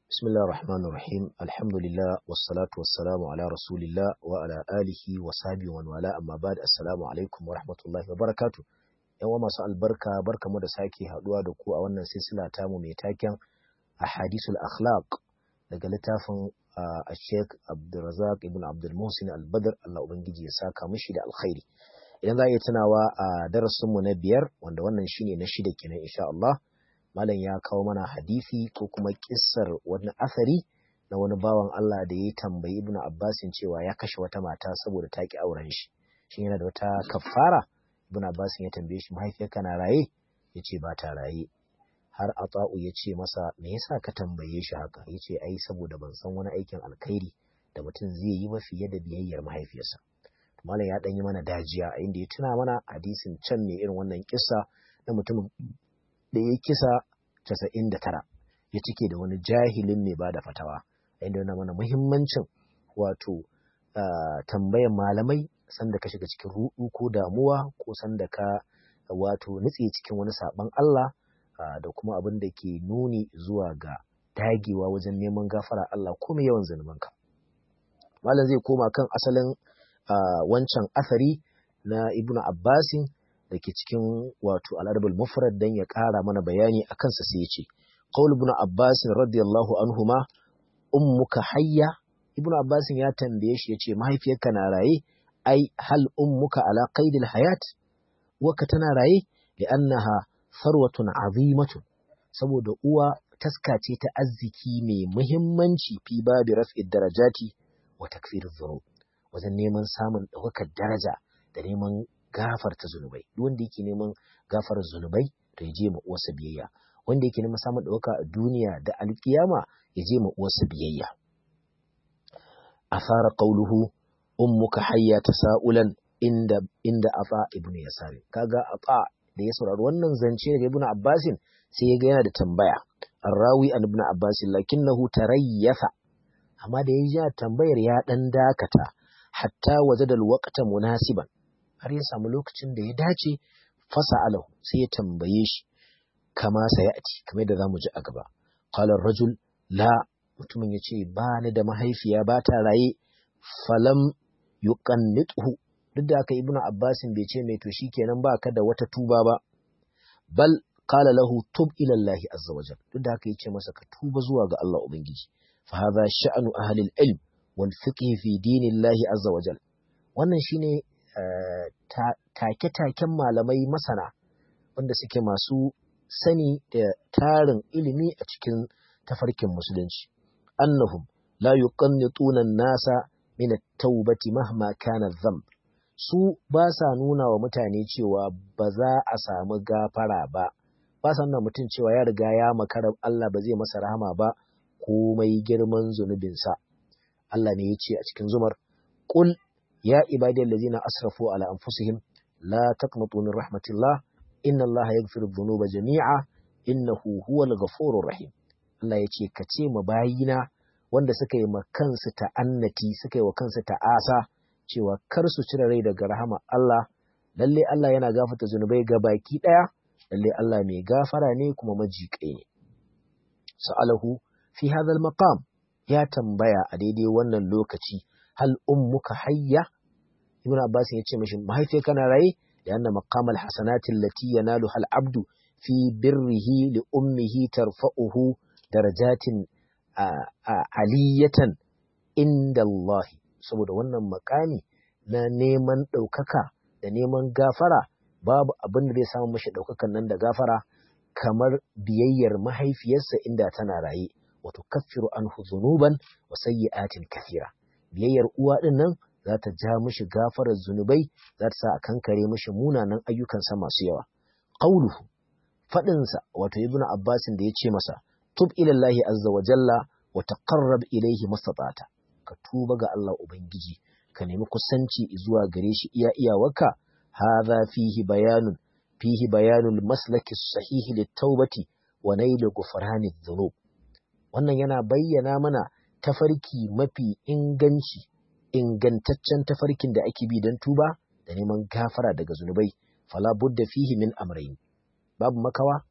بسم الله الرحمن الرحيم الحمد لله والصلاة والسلام على رسول الله وعلى آله وصحبه ومن والاه أما بعد السلام عليكم ورحمة الله وبركاته yan uwa masu albarka barka mu da sake haduwa da ku a wannan silsila tamu mai taken ahadisul akhlaq daga littafin a Sheikh Abdulrazak ibn Abdul Muhsin Al-Badr Allah ubangiji ya saka mishi da alkhairi idan za a iya tunawa a darasin mu na biyar wanda wannan shine na shida kenan insha Allah malam ya kawo mana hadisi ko kuma kissar wani asari na wani bawan Allah da ya tambayi Ibn Abbasin cewa ya kashe wata mata saboda ta ki auren shi shin yana da wata kafara Ibn Abbasin ya tambaye shi mahaifiyarka na raye ya ce ba ta raye har Ata'u ya ce masa me yasa ka tambaye shi haka ya ce ai saboda ban san wani aikin alkhairi da mutum zai yi ba fiye da biyayyar mahaifiyarsa malam ya dan yi mana dajiya a inda ya tuna mana hadisin can ne irin wannan kissa na mutumin da ya kisa casa'in da tara ya cike da wani jahilin mai ba da fatawa inda yana mana muhimmancin wato tambayan malamai sanda ka shiga cikin rudu ko damuwa ko sanda ka wato nutse cikin wani saban Allah da kuma abin da ke nuni zuwa ga dagewa wajen neman gafara Allah ko mai yawan zanubanka malam zai koma kan asalin wancan asari na ibnu abbasin da ke cikin wato al'adabul mufrad dan ya ƙara mana bayani a kansa sai ya ce qaul ibn abbas radiyallahu anhuma ummuka hayya ibn abbas ya tambaye shi yace mahaifiyarka na raye ai hal ummuka ala qaidil hayat waka tana raye li'annaha sarwatun azimatun saboda uwa taska ce ta arziki mai muhimmanci fi babi raf'id darajati wa takfiriz dhunub wajen neman samun ɗaukakar daraja da neman gafarta zunubai duk wanda yake neman gafarar zunubai to ya je ma uwarsa biyayya wanda yake neman samun ɗauka a duniya da alkiyama ya je ma uwarsa biyayya asara qauluhu ummuka hayya tasaulan inda inda afa ibn yasar kaga afa da ya saurari wannan zance daga ibn abbasin sai ya ga yana da tambaya arrawi an ibn abbasin lakinnahu tarayyafa amma da ya ji tambayar ya dan dakata hatta wajada alwaqta munasiban har ya samu lokacin da ya dace fasa alahu sai ya tambaye shi kama sayati kamar da zamu ji a gaba qala rajul la mutumin yace ba ni da mahaifiya ba ta raye falam yuqannithu duk da haka ibnu abbasin bai ce mai to shikenan ba ka da wata tuba ba bal qala lahu tub ila allah azza wajal duk da haka yace masa ka tuba zuwa ga Allah ubangiji fa hadha sha'nu ahli al-ilm wal fiqh fi dinillahi azza wajal wannan shine take-taken malamai masana wanda suke masu sani da tarin ilimi a cikin tafarkin musulunci annahum la yuqannituna nasa min at-taubati mahma kana dhanb su ba sa nuna wa mutane cewa ba za a samu gafara ba ba sa nuna mutum cewa ya riga ya makara Allah ba zai masa rahama ba komai girman zunubinsa Allah ne ya ce a cikin zumar qul يا عبادي الذين أسرفوا على أنفسهم لا تقنطوا من رحمة الله إن الله يغفر الذنوب جميعا إنه هو الغفور الرحيم Allah ya ce ka ce ma bayina wanda suka yi ma kansu ta'annati suka yi wa kansu ta'asa cewa kar su cire rai daga rahama Allah lalle Allah yana gafarta zunubai ga baki ɗaya lalle Allah mai gafara ne kuma majiƙai ne sa'alahu fi hadha maqam ya tambaya a daidai wannan lokaci hal ummuka hayya ibn abbas ya ce mishi mahaifiyar kana raye da anna maqamal hasanati allati yanalu hal abdu fi birrihi li ummihi tarfa'uhu darajatin aliyatan inda Allah saboda wannan makami na neman ɗaukaka da neman gafara babu abin da zai samu mashi ɗaukakan nan da gafara kamar biyayyar mahaifiyarsa inda tana raye wato kaffiru anhu zunuban wa sayyi'atin kathira biyayyar uwa ɗin nan za ta ja mishi gafarar zunubai za ta sa a kankare mishi munanan ayyukansa masu yawa qauluhu faɗinsa wato ibnu abbasin da ya ce masa tub ilallahi azza wa jalla wa taqarrab ilayhi mastata'ta ka tuba ga Allah ubangiji ka nemi kusanci zuwa gare shi iya iyawarka hadha fihi bayanun fihi bayanul maslaki sahihi lit-taubati wa nail ghufrani dhunub wannan yana bayyana mana tafarki mafi inganci ingantaccen tafarkin da ake bi don tuba da neman gafara daga zunubai fala budda fihi min amrayn babu makawa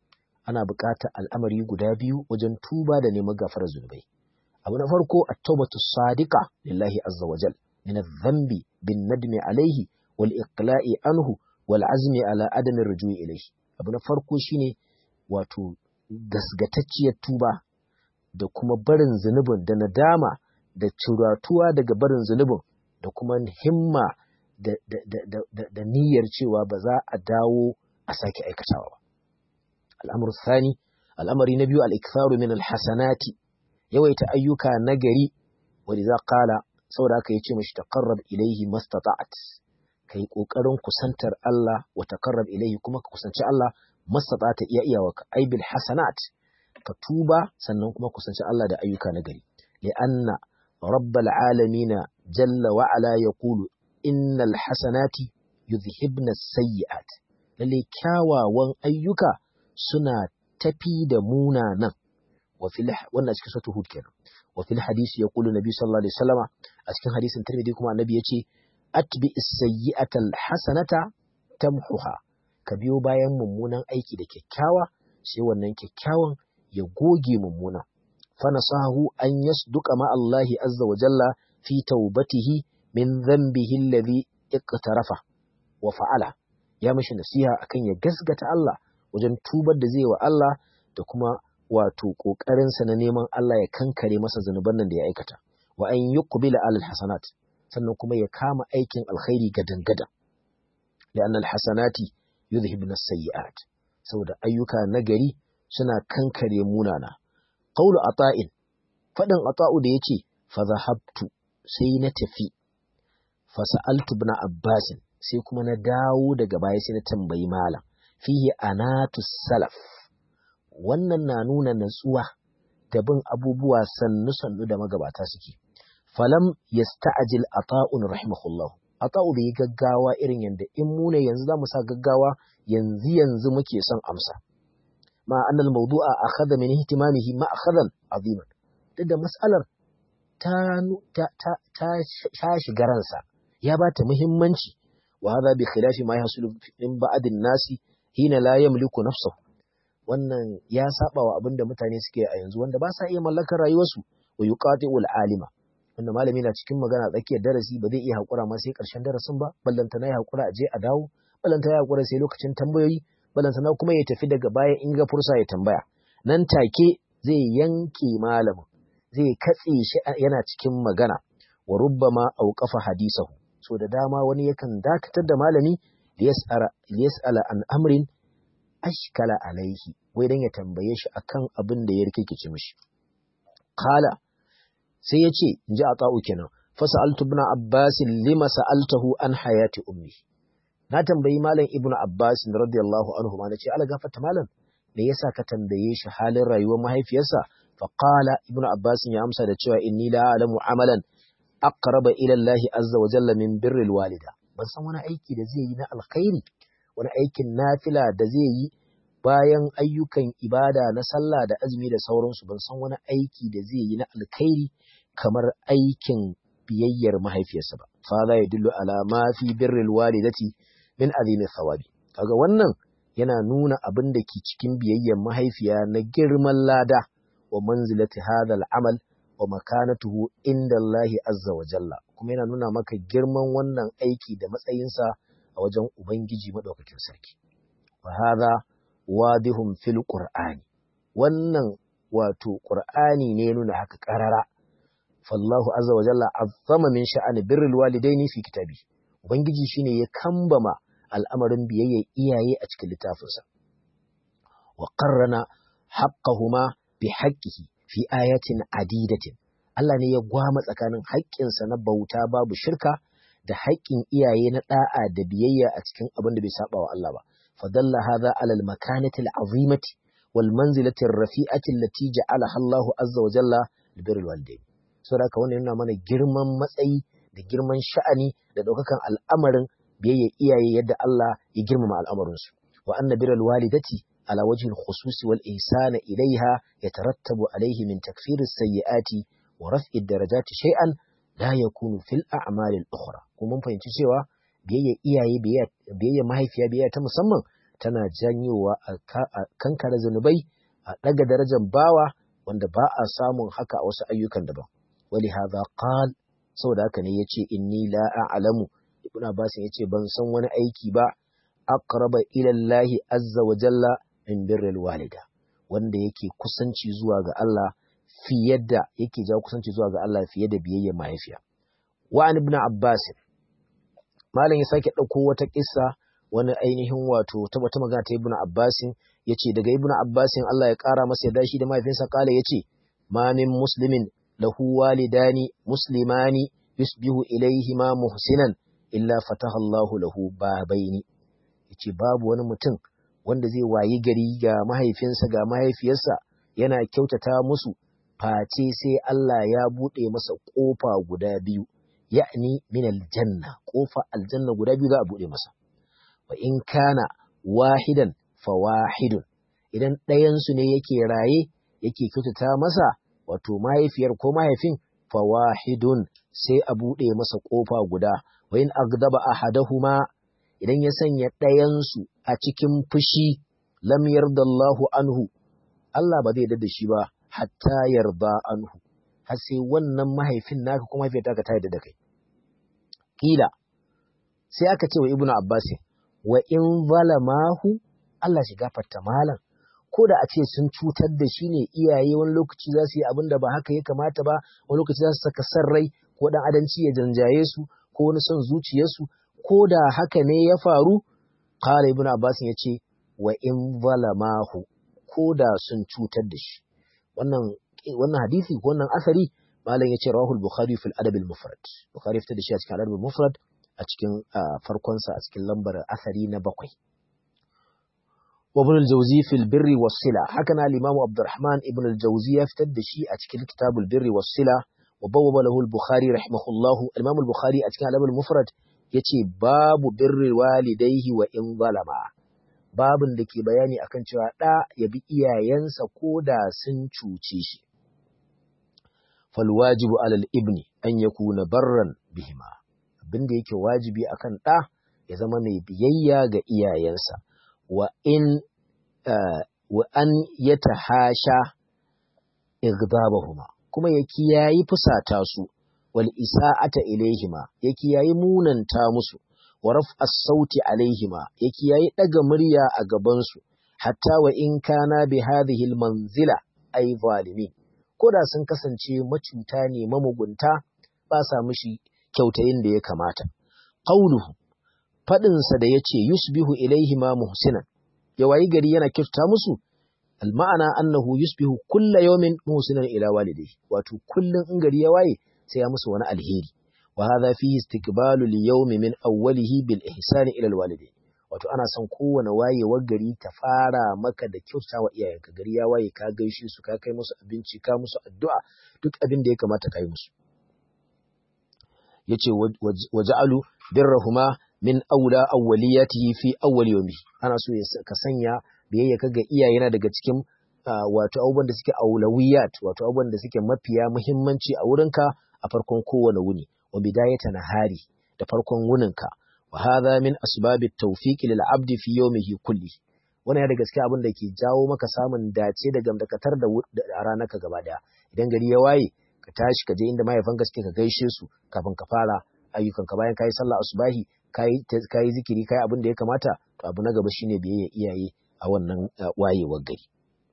ana buƙatar al'amari guda biyu wajen tuba da neman gafarar zunubai abu na farko at-taubatu sadiqa lillahi azza wajal min adh-dhanbi bin nadmi alayhi wal iqla'i anhu wal azmi ala adami rujui ilayhi abu na farko shine wato gasgatacciyar tuba da kuma barin zunubin da nadama da ciratuwa daga barin zunubin da kuma himma da, da, da, da, da niyyar cewa ba za a dawo a sake aikatawa ba. Al'amur Sani, al'amari na biyu al'ikfaru min alhassanati, yawaita ayyuka na gari, wani za ƙala, saboda aka yi ce mashi taƙarrab ilaihi mastata'at, ka yi ƙoƙarin kusantar Allah wa taƙarrab ilaihi kuma ka kusanci Allah mastata'ata iya iyawa ka aibil hasanat, ka tuba sannan kuma kusanci Allah da ayyuka na gari. Li'anna rabbal alamina jalla wa'ala ya kulu innal hasanati yuzhibna sayyi'at lalle kyawawan ayyuka suna tafi da munanan wa fil wannan cikin suratul hud kenan wa fil hadisi yaqulu nabi sallallahu alaihi wasallama a cikin hadisin tirmidhi kuma annabi yace atbi as-sayyi'ata al-hasanata tamhuha ka biyo bayan mummunan aiki da kyakkyawa sai wannan kyakkyawan ya goge mummuna fa nasahu an yasduqa ma Allah azza wa jalla fi taubatihi min dhanbihi alladhi iqtarafa wa fa'ala ya mishi nasiha akan ya gasgata Allah wajen tubar da zai wa Allah da kuma wato kokarin sa na neman Allah ya kankare masa zanuban nan da ya aikata wa an yuqbila alal hasanat sannan kuma ya kama aikin alkhairi gadan gadan li'anna alhasanati yuzhibna as-sayyi'at saboda ayyuka nagari suna kankare munana qawlu ata'in fadin ata'u da yace fa zahabtu sai na tafi fa sa'altu ibn abbas sai kuma na dawo daga baya sai na tambayi malam fihi anatu salaf wannan na nuna natsuwa da bin abubuwa sannu sannu da magabata suke falam yasta'jil ata'un rahimahullah ata'u bai gaggawa irin yanda in mu ne yanzu zamu sa gaggawa yanzu yanzu muke son amsa ma annal mawdu'a akhadha min ihtimamihi ma akhadan aziman duk da mas'alar ta ta ta ta shiga ransa ya bata muhimmanci wa hadha bi khilafi ma yahsulu min ba'din nasi hina la yamliku nafsahu wannan ya saba wa abinda mutane suke a yanzu wanda ba sa iya mallakar rayuwarsu wa yuqati'ul alima wanda malami na cikin magana tsakiyar darasi ba zai iya hakura ma sai karshen darasin ba ballanta na ya hakura a je a dawo ballanta ya hakura sai lokacin tambayoyi ballanta na kuma ya tafi daga baya in ga fursa ya tambaya nan take zai yanke malamin zai katse shi yana cikin magana wa rubbama auqafa hadisahu so da dama wani yakan dakatar da malami liyas'ala an amrin ashkala alaihi wai dan ya tambaye shi akan abin da ya rikice mishi qala sai ya ce inji ata'u kenan fasa'altu ibn abbas lima sa'altahu an hayati ummi na tambayi malam ibn abbas radiyallahu anhu ma nace ala gafarta malam me yasa ka tambaye shi halin rayuwar mahaifiyarsa fa qala ibn abbas ya amsa da cewa inni la a'lamu amalan aqraba ila Allah azza wa jalla min birril walida ban san wani aiki da zai yi na alkhairi wani aikin nafila da zai yi bayan ayyukan ibada na sallah da azumi da sauransu ban san wani aiki da zai yi na alkhairi kamar aikin biyayyar mahaifiyarsa ba fa za ya dillu ala ma fi birril walidati min azimi thawabi kaga wannan yana nuna abin da ke cikin biyayyar mahaifiya na girman lada wa manzilati hadha amal wa makanatuhu inda Allah azza wa jalla kuma yana nuna maka girman wannan aiki da matsayinsa a wajen Ubangiji maɗaukakin sarki. Wa hadha wadihun fil Qur'ani wannan wato Qur'ani ne nuna haka ƙarara. Fallahu azza wa jalla azzama min sha'ani birrul walidaini fi kitabi. Ubangiji shine ya kambama al'amarin biyayya iyaye a cikin littafinsa. Wa qarrana haqqahuma bi haqqihi fi ayatin adidatin. Allah ne ya gwama tsakanin haƙƙinsa na bauta babu shirka da haƙƙin iyaye na ɗa'a da biyayya a cikin abin da bai saba wa Allah ba. Fadalla hadha ala al-makanati al-azimati wal manzilati ar-rafi'ati allati ja'alaha Allahu azza wa jalla li birril walidain. Saboda haka wannan yana mana girman matsayi da girman sha'ani da ɗaukakan al'amarin biyayya iyaye yadda Allah ya girmama al'amarin su. Wa anna birril walidati على وجه الخصوص والإحسان إليها يترتب عليه من تكفير السيئات ورفع الدرجات شيئا لا يكون في الأعمال الأخرى kuma mun fahimci cewa biyayya iyaye biyayya mahaifiya biyayya ta musamman tana janyowa a kankare zunubai a ɗaga darajar bawa wanda ba a samun haka a wasu ayyukan daban wali hadha qal saboda haka ne yace inni la a'lamu ibn abbas yace ban san wani aiki ba aqraba ila Allah azza wa jalla min birril walida wanda yake kusanci zuwa ga Allah fiye da yake jawo kusanci zuwa ga Allah fiye da biyayya mahaifiya wa an ibn abbas malam ya sake dauko wata kissa wani ainihin wato ta wata magana ta ibn abbas yace daga ibn abbas Allah ya kara masa yadda shi da mahaifinsa kala yace ma min muslimin lahu walidani muslimani yusbihu ilayhima muhsinan illa fataha Allahu lahu babaini yace babu wani mutum wanda zai wayi gari ga mahaifinsa ga mahaifiyarsa yana kyautata musu face sai Allah ya buɗe masa ƙofa guda biyu ya'ni min aljanna ƙofa aljanna guda biyu za a buɗe masa wa in kana wahidan fa wahidun idan ɗayansu ne yake raye yake kyautata masa wato mahaifiyar ko mahaifin fa wahidun sai a buɗe masa ƙofa guda wa in agdaba ahadahuma idan ya sanya ɗayansu a cikin fushi lam yardallahu anhu Allah ba zai da shi ba hatta yarda anhu har sai wannan mahaifin naka kuma mahaifiyar taka ta yarda da kai kila sai aka ce wa ibnu abbas wa in zalamahu Allah shi gafarta malam ko da a ce sun cutar da shi ne iyaye wani lokaci za su yi abin da ba haka ya kamata ba wani lokaci za su saka san rai ko dan adanci ya janjaye su ko wani son zuciyarsu ko da haka ne ya faru qala ibnu abbas ya ce wa in zalamahu ko da sun cutar da shi wannan wannan hadisi ko wannan asari malam yace rawahul bukhari fil adab al mufrad bukhari fitar da shi a cikin adab al mufrad a cikin farkon sa a cikin lambar asari na bakwai wa ibn al jawzi fil birri was sila haka na al imam abdurrahman ibn al jawzi ya fitar da shi a cikin kitabul birri was sila wa bawwaba lahu al bukhari rahimahullah al imam al bukhari a cikin adab al mufrad yace babu birri walidayhi wa in zalama babin da ke bayani akan cewa ɗa ya bi iyayensa ko da sun cuce shi. Falwajibu alal ibni an ya kuna barran bihima, abin da yake wajibi akan ɗa ya zama mai biyayya ga iyayensa, wa in wa an ya tahasha igdabahuma kuma ya kiyayi fusata su wal isa'ata ilaihima ya kiyayi munanta musu wa raf'as sauti alaihima ya kiyayi daga murya a gabansu hatta wa in kana bi hadhihi manzila ay zalimin ko da sun kasance macuta ne mamugunta ba sa mishi kyautayin da ya kamata qauluhu fadin sa da yace yusbihu ilaihima muhsinan ya wayi gari yana kyauta musu alma'ana annahu yusbihu kulla yawmin muhsinan ila walidayhi wato kullun in gari ya waye sai ya musu wani alheri وهذا فيه استقبال اليوم من أوله بالإحسان إلى الوالدين wato ana son kowane wayewar gari ta fara maka da kyauta wa iyayenka gari ya waye ka gaishe su ka kai musu abinci ka musu addu'a duk abin da ya kamata ka yi musu yace waja'alu birrahuma min aula awwaliyatihi fi awwal yawmi ana so ka sanya biyayya ka ga iyaye daga cikin wato abubuwan da suke aulawiyat wato abubuwan da suke mafiya muhimmanci a wurinka a farkon kowane wuni wa bidayata nahari da farkon wuninka wa hadha min asbabit tawfiq lil abdi fi yawmihi kulli wannan ya da gaske abin da ke jawo maka samun dace da gamdakatar da a ranarka gaba daya idan gari ya waye ka tashi ka je inda mahaifanka suke ka gaishe su kafin ka fara ayyukanka bayan kayi sallah asubahi kayi kayi zikiri kayi abin da ya kamata to abu na gaba shine biyayya iyaye a wannan wayewar gari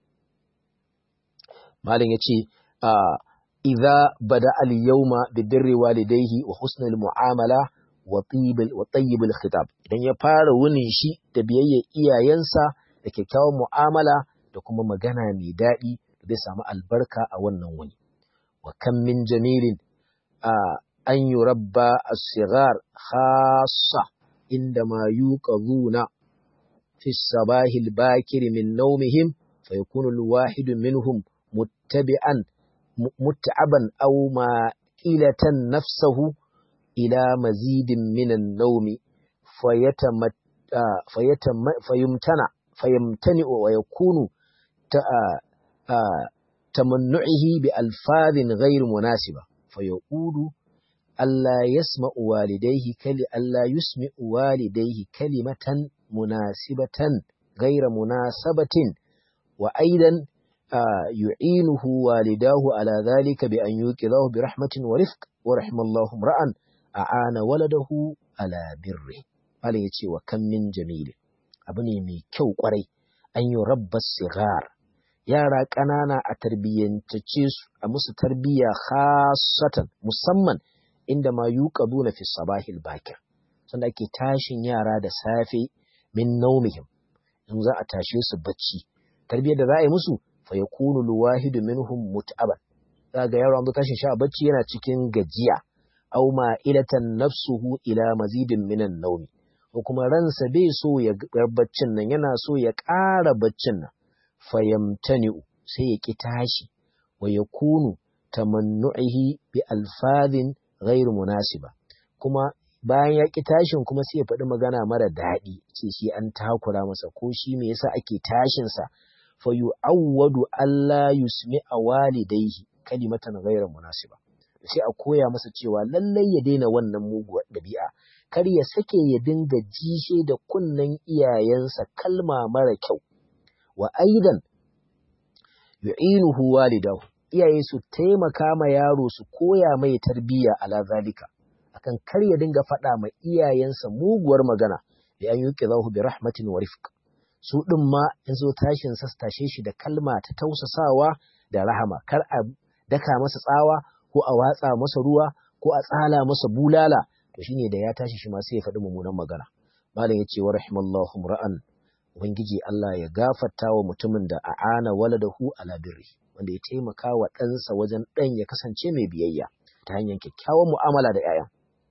malam yace a idza bada al-yawma bi birri walidayhi wa husn al-mu'amala wa tayyib wa tayyib al-khitab idan ya fara wunin shi da biyayya iyayensa da kyakkyawan mu'amala da kuma magana mai daɗi da zai samu albarka a wannan wuni wa kam min jamilin an yurabba as-sighar khassa inda ma yuqaduna fi as-sabahi al-bakir min nawmihim fayakunu al-wahidu minhum muttabi'an متعبا أو مائلة نفسه إلى مزيد من النوم فيتم فيتم فيمتنع فيمتنع ويكون تمنعه بألفاظ غير مناسبة فيقول ألا يسمع والديه كل ألا يسمع والديه كلمة munasibatan gaira munasabatin wa aidan yu'inuhu walidahu ala dhalika bi an yuqidahu bi rahmatin wa rifq wa rahimallahu ra'an a'ana waladahu ala birri Allah ya ce wa kan min jamil abu ne mai kyau kwarai an yi rabbas sigar yara ƙanana a tarbiyyantace su a musu tarbiyya khasatan musamman inda ma yuqaduna fi sabahil bakir sanda ake tashin yara da safe min naumihim in za a tashe su bacci tarbiyyar da za a yi musu fa yakunu alwahidu minhum mut'aban za ga yaro an zo tashin shi a bacci yana cikin gajiya aw ma'ilatan nafsuhu ila mazidin minan naumi ko kuma ransa bai so ya ga baccin nan yana so ya ƙara baccin nan fayamtani'u sai ya ƙi tashi wa yakunu tamannu'ihi bi alfadhin ghairu munasiba kuma bayan ya ƙi tashin kuma sai ya faɗi magana mara daɗi ce shi an takura masa ko shi me yasa ake tashin sa fa yu'awwadu alla yusmi'a walidayhi kalimatan ghairu munasiba sai a koya masa cewa lallai ya daina wannan muguwar ɗabi'a kar ya sake ya dinga jishe da kunnen iyayensa kalma mara kyau wa aidan yu'inuhu walidahu iyaye su taimaka ma yaro su koya mai tarbiyya ala zalika akan kar ya dinga faɗa ma iyayensa muguwar magana da an yuke zahu bi rahmatin wa rifq su din ma in zo tashin sa tashe shi da kalma ta tausasawa da rahama kar a daka masa tsawa ko a watsa masa ruwa ko a tsala masa bulala to shine da ya tashi shi ma sai ya faɗi mummunan magana malam yace wa rahimallahu ra'an ubangiji Allah ya gafarta wa mutumin da a'ana waladahu ala birri wanda ya taimaka wa ɗansa wajen ɗan ya kasance mai biyayya ta hanyar kyakkyawan mu'amala da 'ya'yan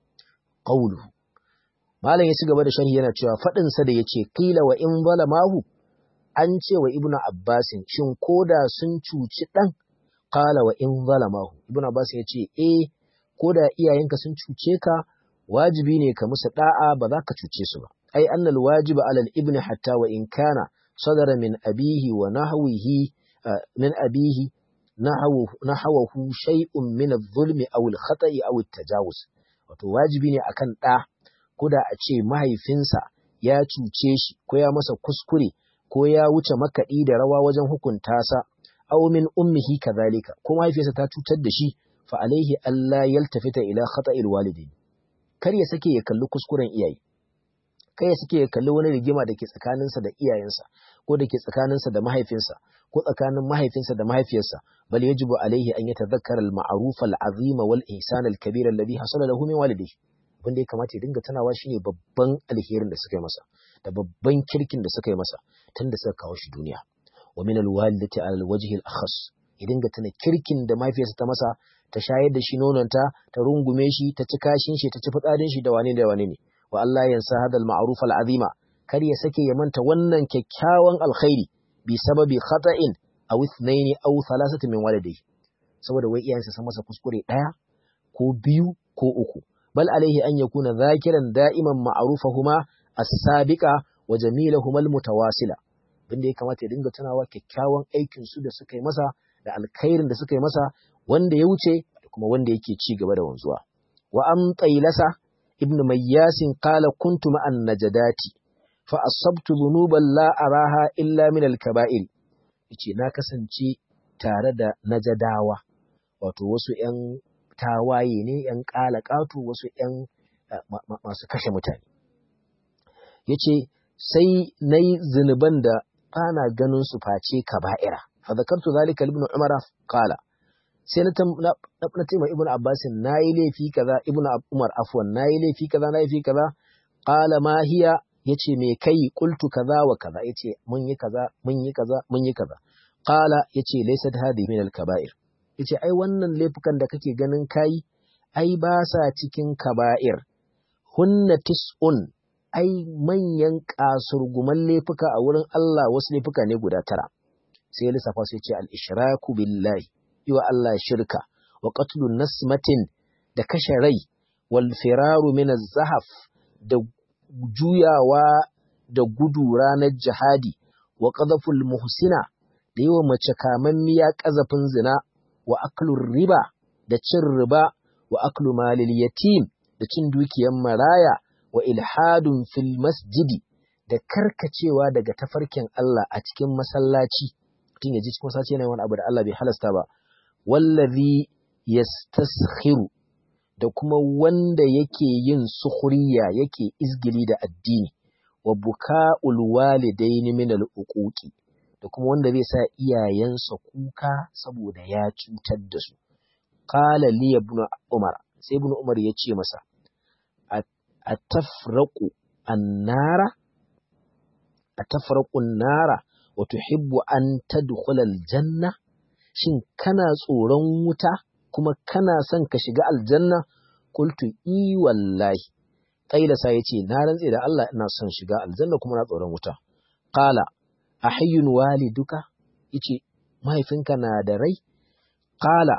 qawlu malam ya ci gaba da sharhi yana cewa faɗin sa da yace qila wa in zalamahu an ce wa ibnu abbasin shin koda sun cuci ɗan qala wa in zalamahu ibnu abbas ya ce eh koda iyayenka sun cuce ka wajibi ne ka musu da'a ba za ka cuce su ba ai annal wajiba alal ibni hatta wa in kana sadara min abihi wa nahwihi min abihi nahawahu shay'un min adh-dhulmi aw al-khata'i aw at-tajawuz wato wajibi ne akan da koda a ce mahaifinsa ya cuce shi ko ya masa kuskure ko ya wuce makaɗi da rawa wajen hukunta sa aw min ummihi kadhalika ko mahaifiyarsa ta cutar da shi fa alaihi alla yaltafita ila khata'il walidain kar ya sake ya kalli kuskuren iyaye kai ya sake ya kalli wani rigima da ke tsakaninsa da iyayensa ko da ke tsakaninsa da mahaifinsa ko tsakanin mahaifinsa da mahaifiyarsa bal yajibu alaihi an yatadhakkara al-ma'ruf al-azim wal ihsan al-kabir alladhi hasala lahu min walidayhi abin da ya kamata ya dinga tunawa shine babban alherin da suka yi masa da babban kirkin da suka yi masa tun da suka kawo shi duniya wa min al-walidati ala al-wajhi al-akhas ya dinga tuna kirkin da mahaifiyarsa ta masa ta shayar da shi nononta ta rungume shi ta ci kashin shi ta ci fitsarin shi da wane da wane ne wa Allah yansa hadal ma'ruf al-azima kar ya sake ya manta wannan kyakkyawan alkhairi bi sababi khata'in aw ithnaini aw thalathati min walidayhi saboda wai iyayensa sun masa kuskure daya ko biyu ko uku bal alaihi an yakuna zakiran da'iman ma'rufahuma as-sabiqa wa jamilahuma al-mutawasila abinda ya kamata ya dinga tunawa kyakkyawan aikin su da suka yi masa da alkhairin da suka yi masa wanda ya wuce da kuma wanda yake ci gaba da wanzuwa wa an tailasa ibn mayyasin qala kuntu ma'an najadati fa asabtu dhunuban la araha illa min al-kaba'ir yace na kasance tare da najadawa wato wasu ƴan tawaye ne ƴan ƙalaƙatu wasu ƴan masu kashe mutane yace sai nayi zunuban da bana ganin su face kaba'ira fa zakartu zalika ibn umar qala sai na ce ma ibn abbas nayi laifi kaza ibn umar afwan nayi laifi kaza nayi laifi kaza qala ma hiya yace me kai qultu kaza wa kaza yace mun yi kaza mun yi kaza mun yi kaza qala yace laysat hadhihi min al-kaba'ir yace ai wannan laifukan da kake ganin kai ai ba sa cikin kaba'ir hunna tis'un ai manyan kasurguman laifuka a wurin Allah wasu laifuka ne guda tara sai lissafa sai ce al-ishraku billahi yiwa Allah shirka wa qatlu nasmatin da kashe rai wal firaru min az-zahaf da juyawa da gudu ranar jihadi wa qadhaful muhsina da yiwa mace kamammiya ƙazafin zina wa aklur riba da cin riba wa aklu malil yatim da cin dukiyar maraya wa ilhadun fil masjidi da da karkacewa daga tafarkin Allah a cikin masallaci mutum ya ji cikin masallaci yana wani abu da Allah bai halasta ba wallazi yastaskhiru da kuma wanda yake yin sukhriya yake izgili da addini wa buka'ul walidaini min al-uquqi da kuma wanda zai sa iyayensa kuka saboda ya cutar da su qala li ibn umar sai ibn umar ya ce masa atafraqu annara atafraqu annara wa tuhibbu an tadkhula aljanna shin kana tsoron wuta kuma kana son ka shiga aljanna qultu i wallahi qaila sai yace na rantse da Allah ina son shiga aljanna kuma na tsoron wuta qala ahayyun waliduka yace mahaifinka na da rai qala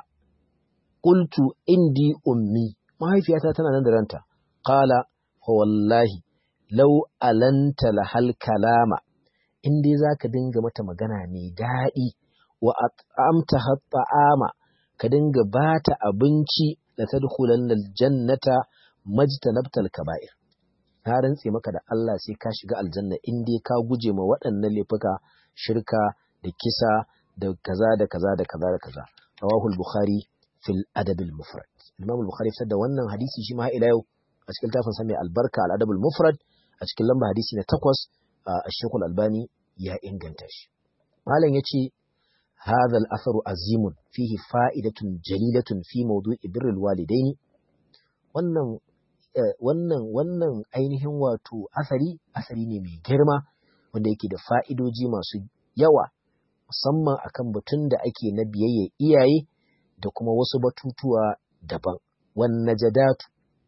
qultu indi ummi mahaifiyata tana nan da ranta qala fa wallahi law alanta lahal kalama in dai zaka dinga mata magana mai daɗi wa at'amta hat'ama ka dinga bata abinci la tadkhulanna aljannata majtanabtal kaba'ir na rantse maka da Allah sai ka shiga aljanna in dai ka guje ma waɗannan laifuka shirka da kisa da kaza da kaza da kaza da kaza rawahu al-bukhari fil adab al-mufrad imam al-bukhari fitar da wannan hadisi shi ma ila yau a cikin tafin sa mai albarka al-adab al-mufrad a cikin lamba hadisi na takwas a shekul albani ya inganta shi malam yace هذا الأثر عظيم فيه فائدة جليلة في موضوع بر الوالدين wannan wannan wannan ainihin wato asali asali ne mai girma wanda yake da fa'idoji masu yawa musamman akan batun da ake na biyayya iyaye da kuma wasu batutuwa daban wan najadatu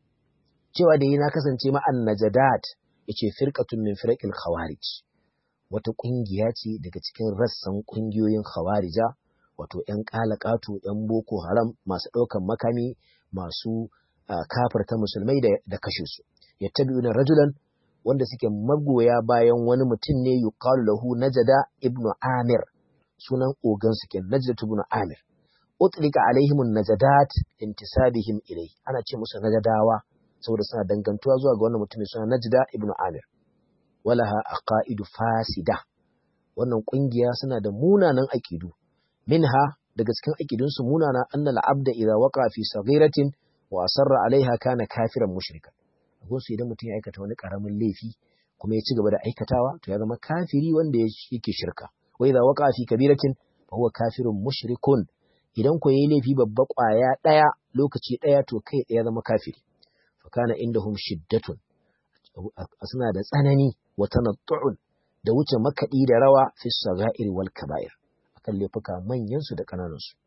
cewa da yi na kasance ma'an najadat yace firqatun min firaqil khawarij wata ƙungiya ce daga cikin rassan ƙungiyoyin khawarija wato ‘yan ƙalaƙato ‘yan boko haram masu ɗaukan makami masu kafarta musulmai da kashe su ya tabi rajulan wanda suke magoya bayan wani mutum ne yuqalu lahu najada ibnu amir sunan ogan su ke najada ibnu amir utlika alaihim najadat intisabihim ilai ana ce musu najadawa saboda suna dangantuwa zuwa ga wannan mutum suna najada ibnu amir walaha aqaidu fasida wannan kungiya suna da munanan aqidu minha daga cikin aqidun su munana annal abda idza waqa fi saghiratin wa asarra alaiha kana kafiran mushrika akwai su idan mutum ya aikata wani karamin laifi kuma ya ci gaba da aikatawa to ya zama kafiri wanda yake shirka wa idza waqa fi kabiratin fa huwa kafirun mushrikun idan ko yayi laifi babba kwaya daya lokaci daya to kai daya zama kafiri fa kana indahum shiddatun suna da tsanani wa tanattu'un da wuce makaɗi da rawa fi sagairi wal kaba'ir akan laifuka manyan su da kananan su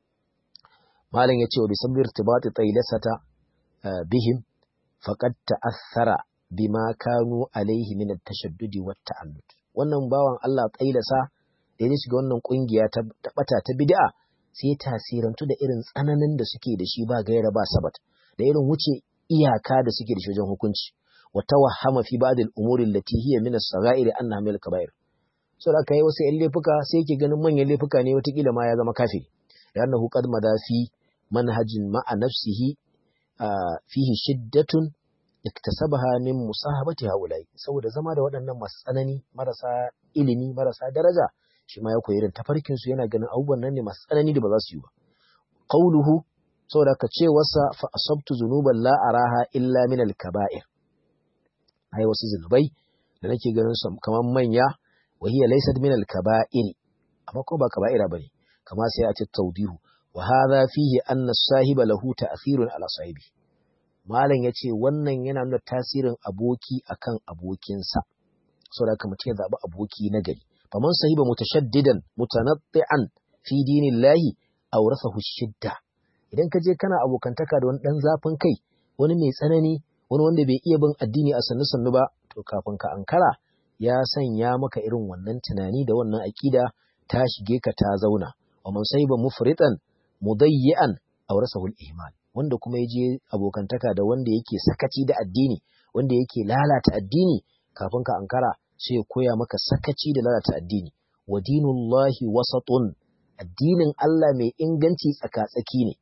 malam yace wa bi sabbi irtibati taylasata bihim faqad ta'athara bima kanu alaihi min at-tashaddud wa ta'annud wannan bawan Allah taylasa da ya shiga wannan kungiya ta bata ta bid'a sai tasirantu da irin tsananin da suke da shi ba gaira ba sabat da irin wuce iyaka da suke da shi wajen hukunci وتوهم في بعض الأمور التي هي من الصغائر أنها من الكبائر so da kai wasu 'yan laifuka sai yake ganin manyan laifuka ne watakila ma ya zama kafiri li'annahu qad mada fi manhajin ma'a nafsihi fihi shiddatun iktasabaha min musahabati haulai saboda zama da waɗannan masu tsanani marasa ilimi marasa daraja shi ma ya koyi irin tafarkin su yana ganin abubuwan nan ne masu tsanani da ba za su yi ba qauluhu saboda ka ce wasa fa asabtu zunuban la araha illa min al-kaba'ir ai wasu zunubai da nake ganin su kamar manya wa hiya laysat min al-kaba'ir amma ko ba kaba'ira bane kama sai a ce tawdihu wa hadha fihi anna sahiba lahu ta'thirun ala sahibi malam yace wannan yana nuna tasirin aboki akan abokinsa saboda haka mutum ya zabi aboki na gari faman sahiba mutashaddidan mutanatti'an fi dinillahi awrathahu shidda idan ka je kana abokantaka da wani dan zafin kai wani mai tsanani wani wanda bai iya bin addini a sannu sannu ba to kafin ka ankara ya sanya maka irin wannan tunani da wannan aƙida ta shige ka ta zauna wa man sahiba mufritan mudayyi'an awrasahu al-ihmal wanda kuma ya je abokantaka da wanda yake sakaci da addini wanda yake lalata addini kafin ka ankara sai ya koya maka sakaci da lalata addini wa dinullahi wasatun addinin Allah mai inganci tsaka-tsaki ne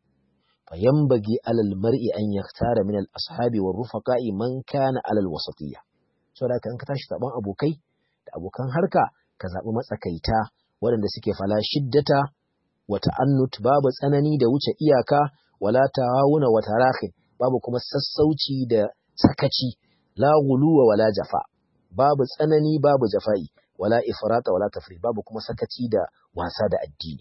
فينبغي على المرء أن يختار من الأصحاب والرفقاء من كان على الوسطية saboda haka in ka tashi zaben abokai da abokan harka ka zaɓi matsakaita waɗanda suke fala shiddata wa ta'annut babu tsanani da wuce iyaka wala tawawuna wa tarahin babu kuma sassauci da sakaci la guluwa wala jafa babu tsanani babu jafa'i wala ifrata wala tafri babu kuma sakaci da wasa da addini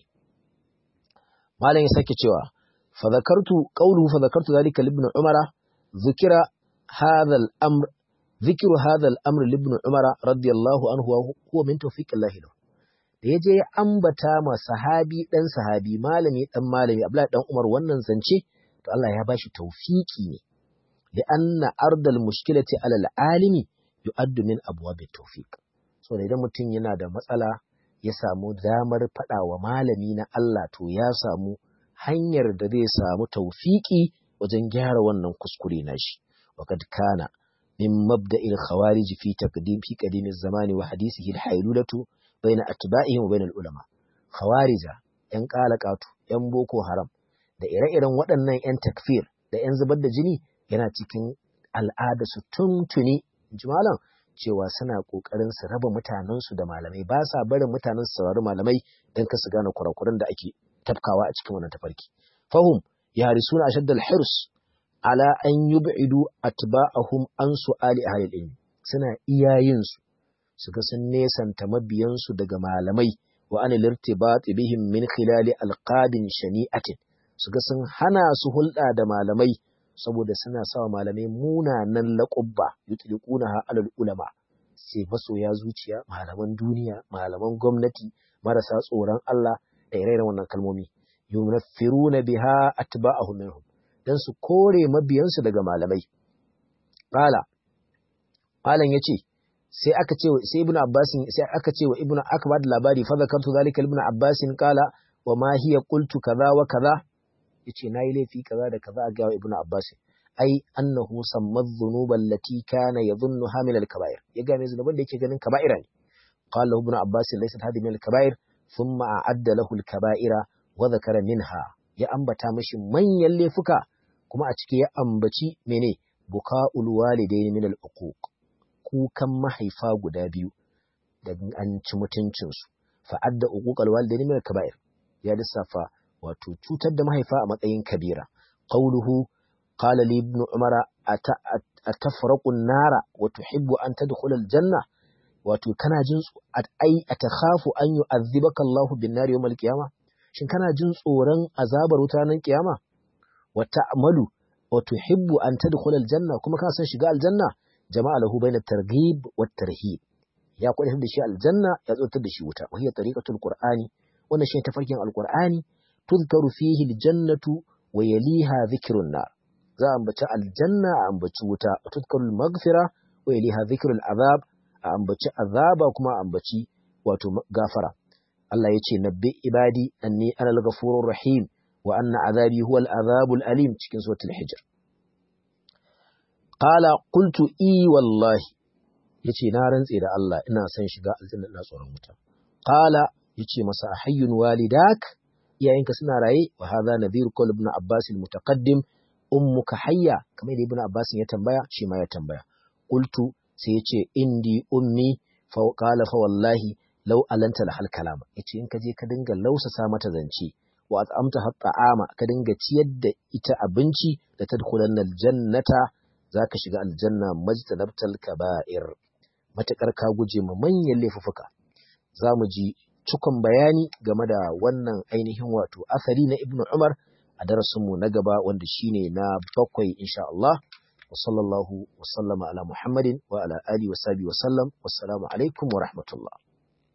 malam ya sake cewa fa zakartu qawluhu fa zakartu zalika ibn umara zikira hadha al-amr ذكر هذا الأمر لابن عمر رضي الله عنه هو من توفيق الله له da ya je ya ambata ma sahabi ɗan sahabi malami ɗan malami Abdullahi ɗan Umar wannan zance to Allah ya bashi tawfiki ne li anna ardal mushkilati alal alimi yu'addu min abwab tawfiq so idan mutum yana da matsala ya samu damar faɗa wa malami na Allah to ya samu hanyar da zai samu tawfiki wajen gyara wannan kuskure nashi waqad kana من مبدأ الخوارج في تقديم في قديم الزمان وحديثه الحيلولة بين أتباعهم وبين العلماء خوارج ‘yan ƙalaƙatu, ‘yan boko haram, da ire-iren waɗannan ‘yan takfir da ‘yan zubar da jini yana cikin al'ada su tuntuni, jimalan cewa suna ƙoƙarin su raba mutanensu da malamai ba sa barin mutanen su saurari malamai don ka su gane kurakuran da ake tafkawa a cikin wannan tafarki. Fahum, ya harisuna ashaddal hirs ala an yub'idu atba'ahum an su'ali ahli ilmi suna iyayin su su ga sun nesanta mabiyansu daga malamai wa an lirtibat bihim min khilali alqabin shani'atin su ga sun hana su hulɗa da malamai saboda suna sawa malamai munanan laqabba yutliqunaha alal ulama sai masoya zuciya malaman duniya malaman gwamnati marasa tsoron Allah da ire-iren wannan kalmomi yunaffiruna biha atba'ahum minhum don su kore mabiyansu daga malamai. Ƙala, Malam ya ce, sai aka ce wa sai ibnu abbasin sai aka ce wa ibnu aka ba da labari fa zakartu zalika ibnu abbasin qala wa ma hiya qultu kaza wa kaza yace nayi laifi kaza da kaza a ga ibnu abbasin ai annahu samma dhunuba allati kana yadhunnuha min al-kaba'ir ya ga mai zunuban da yake ganin kaba'ira ne qala ibnu abbasin laysa hadhihi min al-kaba'ir thumma a'adda lahu al-kaba'ira wa dhakara minha ya ambata mishi manyan laifuka kuma a ciki ya ambaci mene buka'ul walidaini min al-uquq kukan mahaifa guda biyu da an ci mutuncin su fa adda uquqal walidaini min al-kaba'ir ya lissafa wato cutar da mahaifa a matsayin kabira qawluhu qala li ibn umara atafraqu an-nara wa tuhibbu an tadkhula al-janna wato kana jin ai atakhafu an yu'adhibaka Allahu bin-nar yawm al-qiyamah shin kana jin tsoron azabar wuta nan kiyama wa ta'malu wa tuhibbu an tadkhula aljanna kuma kana son shiga aljanna jama'a lahu bayna targhib wa tarhib ya kwadar da shi aljanna ya tsotar da shi wuta wa hiya tariqatul qur'ani wannan shi tafarkin alqur'ani tuzkaru fihi aljannatu wa yaliha dhikrun nar za a ambaci aljanna a ambaci wuta wa tuzkaru almaghfira wa yaliha dhikrul azab a ambaci azaba kuma a ambaci wato gafara Allah ya ce nabbi ibadi anni ana al-ghafurur rahim wa anna azabi huwa al-azabul alim cikin suratul hijr qala qultu i wallahi yace na rantse da Allah ina son shiga aljanna ina tsoron wuta qala yace masa hayyun walidak iyayenka suna raye wa hadha nadhir qul ibn abbas al-mutaqaddim ummuka hayya kamar da ibn abbas ya tambaya shi ma ya tambaya qultu sai yace indi ummi fa qala fa wallahi lau alanta la hal kalama yace in ka je ka dinga lausasa mata zance wa at'amta hatta ama ka dinga ciyar da ita abinci da tadkhulanna aljannata zaka shiga aljanna majtanabtal kaba'ir matakar ka guje ma manyan laifuka zamu ji cikon bayani game da wannan ainihin wato asali na ibnu umar a darasinmu na gaba wanda shine na bakwai insha Allah wa sallallahu wa sallama ala muhammadin wa ala alihi wa sahbihi wa sallam wassalamu alaikum wa rahmatullah